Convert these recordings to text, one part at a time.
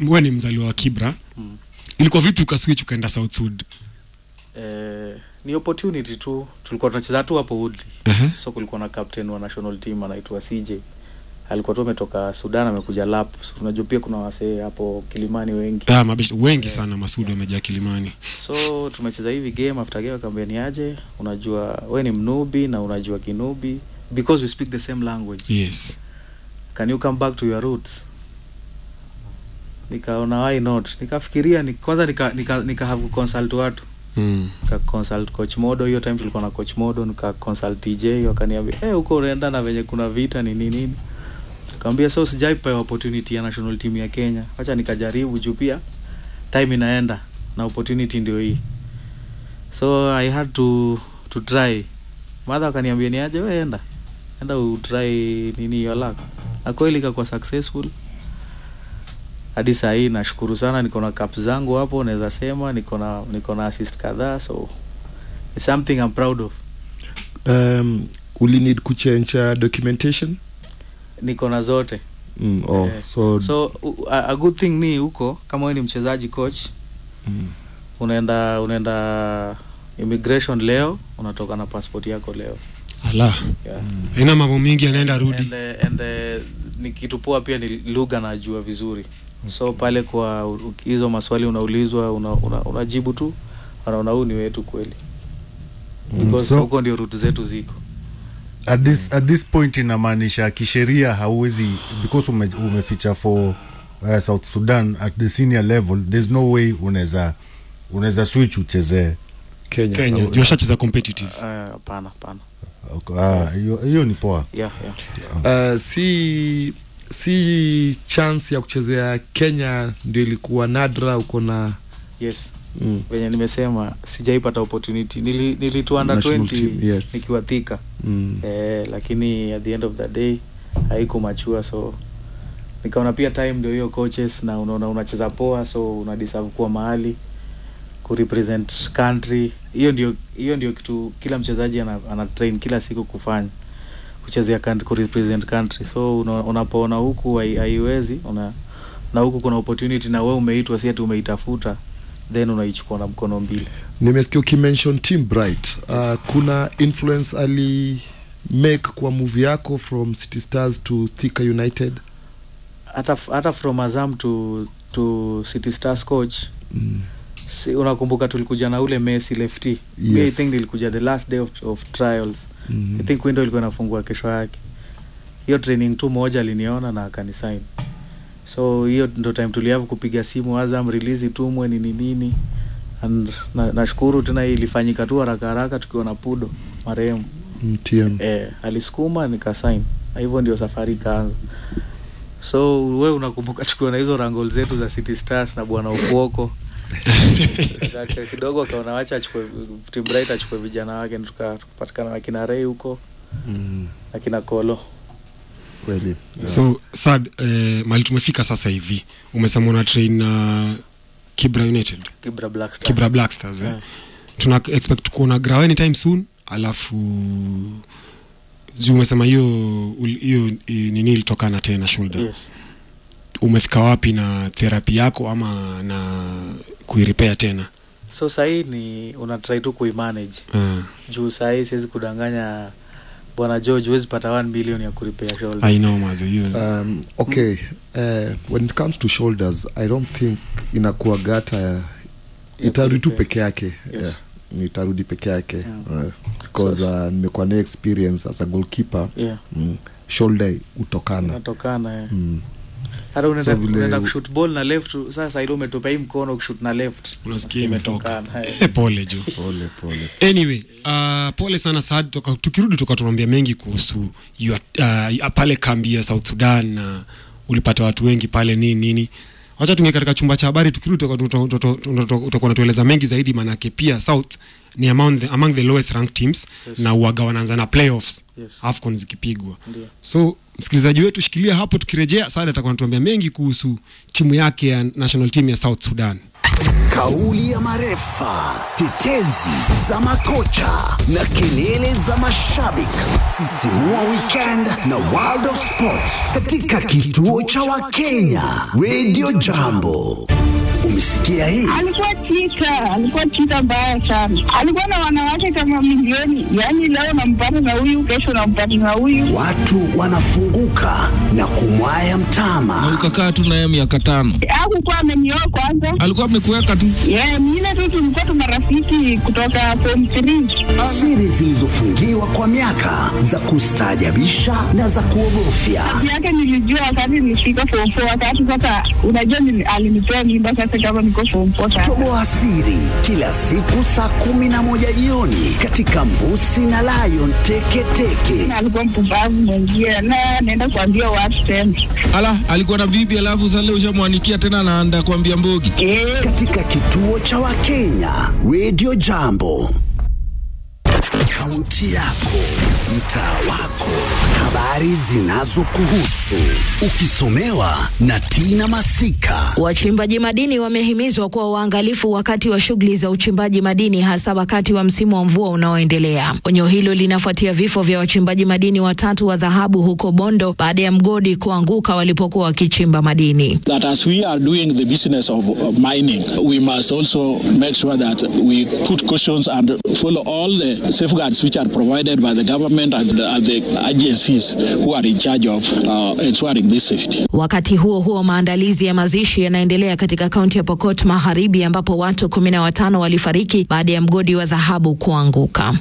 wewe ni mzaliwa wa Kibra Mm. ilikuwa vipi ukaswitch ukaenda South Sud Eh, ni opportunity tu tulikuwa tunacheza tu hapo Woodley Aha. so kulikuwa na captain wa national team anaitwa CJ alikuwa tu ametoka Sudan amekuja lap so tunajua pia kuna wasee hapo Kilimani wengi Ah, mabishi wengi sana Masudi wamejaa Kilimani. so tumecheza hivi game after game akaambia ni aje unajua we ni mnubi na unajua kinubi because we speak the same language Yes. can you come back to your roots nikaona why not nikafikiria ni, kwanza nika, nika, nika have consult watu Mm. nika consult coach modo hiyo time tulikuwa na coach modo nika consult tj wakaniambia eh huko unaenda na venye kuna vita ni nini nini kaambia so sijaipewa opportunity ya national team ya kenya wacha nikajaribu juu pia time inaenda na opportunity ndio hii so i had to to try madha akaniambia ni aje we enda enda utry nini your luck na kweli ikakuwa successful hadi saa hii nashukuru sana niko na cup zangu hapo naweza sema niko na niko na assist kadhaa so it's something I'm proud of um, uli need kuchange uh, documentation niko na zote mm, oh, Eh, so, so u- a, a good thing ni huko kama wewe ni mchezaji coach mm, unaenda unaenda immigration leo unatoka na passport yako leo Ala. yeah. Ina mambo mingi anaenda rudi. and, uh, and uh, ni kitu poa pia ni lugha najua vizuri so pale kwa u- hizo maswali unaulizwa unajibu una, una unajibu tu wanaona huu ni wetu kweli Mm, because so- huko ndio rutu zetu ziko at this, at this point inamaanisha kisheria hauwezi because ume, umeficha for uh, south sudan at the senior level there's no way unaweza unaweza switch uchezee Kenya, Kenya. Oh, Yoshachiza competitive. Eh, hapana hapana Okay, ah, hiyo hiyo ni poa yeah, yeah. uh, si si chance ya kuchezea Kenya ndio ilikuwa nadra uko na yes mm, venye nimesema sijaipata opportunity Nili, nilitu under National 20 team, yes. nikiwa thika mm, eh, lakini at the end of the day haikumachua so nikaona pia time ndio hiyo coaches na unaona unacheza poa so una deserve kuwa mahali kurepresent country hiyo ndio hiyo ndio kitu kila mchezaji ana, ana train kila siku kufanya kuchezea country, kurepresent country so una- unapoona huku hai- haiwezi una na huku kuna opportunity na we umeitwa si ati umeitafuta then unaichukua na mkono mbili nimesikia ukimention team bright uh, kuna influence ali make kwa movie yako from city stars to thika united hata hata from azam to to city stars coach mm. si, unakumbuka tulikuja na ule messi lefty yes. i Yes. think nilikuja the last day of, of trials Mm. i think window ilikuwa inafungua kesho yake hiyo training tu moja aliniona na akanisign so hiyo ndo time tuliavu kupiga simu azam release itumwe nini nini and na- nashukuru tena ilifanyika tu haraka haraka tukiwa na pudo marehemu Mm, TM. eh, alisukuma nikasign na hivyo ndio safari ikaanza so we unakumbuka tukiwa na hizo rangol zetu za city stars na bwana ufuoko Kaka kidogo akaona wacha achukue Tim Bright achukue vijana wake na tuka- tukapatikana na kina Ray huko Mm. na kina Kolo Kweli. So sad eh, mali tumefika sasa hivi. Umesema una train na Kibra United. Kibra Black Stars. Kibra Black Stars eh. Yeah. Tuna expect kuona Grau anytime soon alafu juu umesema hiyo ul- hiyo eh, nini ilitokana tena shoulder. Yes. Umefika wapi na therapy yako ama na kuirepair tena? So sahii ni una try tu kuimanage Uh, juu sahii siwezi kudanganya bwana George, huwezi pata 1 million ya kuripea shoulder. I know maze hiyo. Um, okay uh, when it comes to shoulders i don't think inakuwa gata Ya itarudi tu kuripea. peke yake Yes. yeah. itarudi peke yake Yeah. uh, because uh, nimekuwa na experience as a goalkeeper Yeah. mm, shoulder utokana Inatokana eh. mm. hata unaenda So vile- unaenda kushoot ball na left sasa ile umetupea hii mkono kushoot na left Unasikia imetoka. imetokana eh. Eh, pole jo. pole pole anyway uh, pole sana Saad toka, tukirudi toka tunaambia mengi kuhusu you are- uh, pale kambi ya South Sudan na ulipata watu wengi pale nini nini wacha tunge katika chumba cha habari tukirudi toka- tuta- tuta- tuta- utakuwa unatueleza mengi zaidi manake pia South ni among the, among the lowest ranked teams Yes. na uaga wanaanza na playoffs Yes. AFCON zikipigwa Ndio. so msikilizaji wetu shikilia hapo tukirejea Saad atakuwa anatuambia mengi kuhusu timu yake ya national team ya South Sudan kauli ya marefa, tetezi za makocha na kelele za mashabiki. Sisimua weekend na World of Sport katika kituo cha Wakenya Radio Jambo. Umesikia hii? alikuwa chita, alikuwa chita mbaya sana. Alikuwa na wanawake kama milioni, yaani leo nampata na huyu, kesho nampata na huyu. Watu wanafunguka na kumwaya mtama. ukakaa tu naye miaka tano Hakukuwa amenioa kwanza, alikuwa amekuweka tu yeah, mine tu tulikuwa tu marafiki kutoka form 3. Siri zilizofungiwa kwa miaka za kustaajabisha na za kuogofya. yake nilijua wakati nilifika form 4, wakati sasa, unajua nili- alinipea mimba sasa kama niko form 4 sasa. Toboa siri kila siku saa kumi na moja jioni katika Mbusi na Lion Teketeke. alikuwa mpumbavu mwengie na naenda kuambia watu tena. ala alikuwa na bibi alafu sasa leo ushamwanikia tena anaanda kuambia mbogi Eh, katika kituo cha Wakenya Radio Jambo. Kaunti yako, mtaa wako, habari zinazokuhusu, ukisomewa na Tina Masika. Wachimbaji madini wamehimizwa kuwa waangalifu wakati wa shughuli za uchimbaji madini hasa wakati wa msimu wa mvua unaoendelea. Onyo hilo linafuatia vifo vya wachimbaji madini watatu wa dhahabu huko Bondo baada ya mgodi kuanguka walipokuwa wakichimba madini. that as we are doing the business of, of mining, we must also make sure that we put cautions and follow all the safeguards which are provided by the government and the, and the agencies who are in charge of uh, ensuring this safety. Wakati huo huo, maandalizi ya mazishi yanaendelea katika kaunti ya Pokot Magharibi ambapo watu kumi na watano walifariki baada ya mgodi wa dhahabu kuanguka.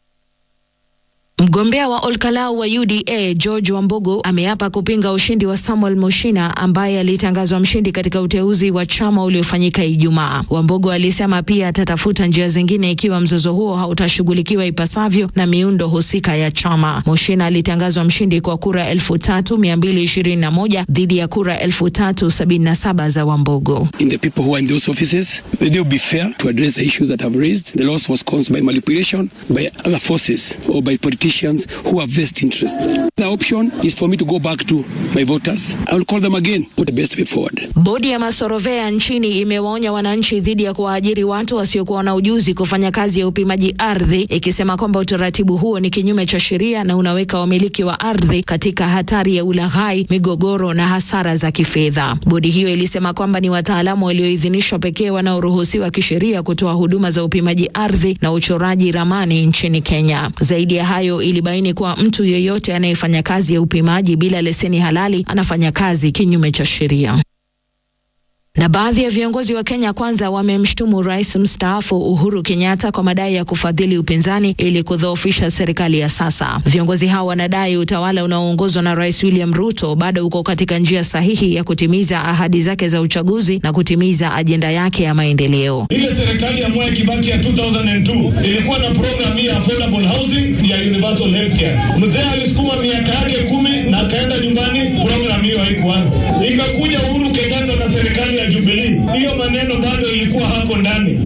Mgombea wa Olkalau wa UDA George Wambugu ameapa kupinga ushindi wa Samuel Mushina ambaye alitangazwa mshindi katika uteuzi wa chama uliofanyika Ijumaa. Wambugu alisema pia atatafuta njia zingine ikiwa mzozo huo hautashughulikiwa ipasavyo na miundo husika ya chama. Mushina alitangazwa mshindi kwa kura elfu tatu mia mbili ishirini na moja dhidi ya kura elfu tatu sabini na saba za Wambugu. in the people who are in those offices. They will be fair to address the issues that have raised. The loss was caused by manipulation by other forces or by politicians who have vested interest. The option is for me to go back to my voters. I will call them again. What the best way forward? Bodi ya masorovea nchini imewaonya wananchi dhidi ya kuwaajiri watu wasiokuwa na ujuzi kufanya kazi ya upimaji ardhi, ikisema kwamba utaratibu huo ni kinyume cha sheria na unaweka wamiliki wa ardhi katika hatari ya ulaghai, migogoro na hasara za kifedha. Bodi hiyo ilisema kwamba ni wataalamu walioidhinishwa pekee wanaoruhusiwa kisheria kutoa huduma za upimaji ardhi na uchoraji ramani nchini Kenya. Zaidi ya hayo, ilibaini kuwa mtu yeyote anayefanya kazi ya upimaji bila leseni halali anafanya kazi kinyume cha sheria. Na baadhi ya viongozi wa Kenya Kwanza wamemshtumu rais mstaafu Uhuru Kenyatta kwa madai ya kufadhili upinzani ili kudhoofisha serikali ya sasa. Viongozi hao wanadai utawala unaoongozwa na Rais William Ruto bado uko katika njia sahihi ya kutimiza ahadi zake za uchaguzi na kutimiza ajenda yake ya maendeleo. Ile serikali ya Mwai Kibaki ya 2002 ilikuwa na program hii ya affordable housing ya universal healthcare. Mzee alisukuma miaka yake kumi na akaenda nyumbani, program hiyo haikuanza. Ikakuja Uhuru Kenyatta na serikali ya Jubilee, hiyo maneno bado ilikuwa hapo ndani.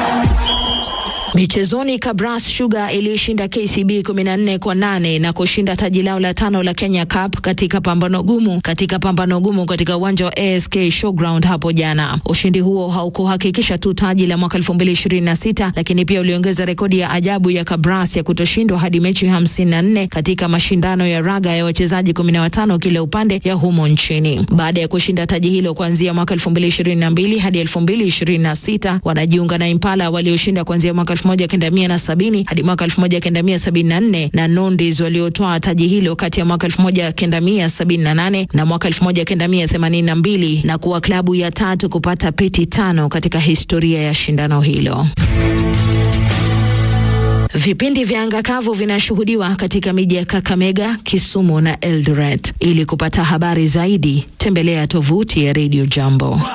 Michezoni, Kabras Sugar iliishinda KCB 14 kwa nane na kushinda taji lao la tano la Kenya Cup katika pambano gumu katika pambano gumu katika uwanja wa ASK Showground hapo jana. Ushindi huo haukuhakikisha tu taji la mwaka 2026 lakini pia uliongeza rekodi ya ajabu ya Kabras ya kutoshindwa hadi mechi 54 katika mashindano ya raga ya wachezaji 15 kila upande ya humo nchini. Baada ya kushinda taji hilo kuanzia mwaka 2022 hadi 2026, wanajiunga na Impala walioshinda kuanzia mwaka 1970 hadi mwaka 1974 na Nondis waliotoa taji hilo kati ya mwaka 1978 na mwaka 1982 na kuwa klabu ya tatu kupata peti tano katika historia ya shindano hilo. Vipindi vya anga kavu vinashuhudiwa katika miji ya Kakamega, Kisumu na Eldoret. Ili kupata habari zaidi, tembelea tovuti ya Radio Jambo.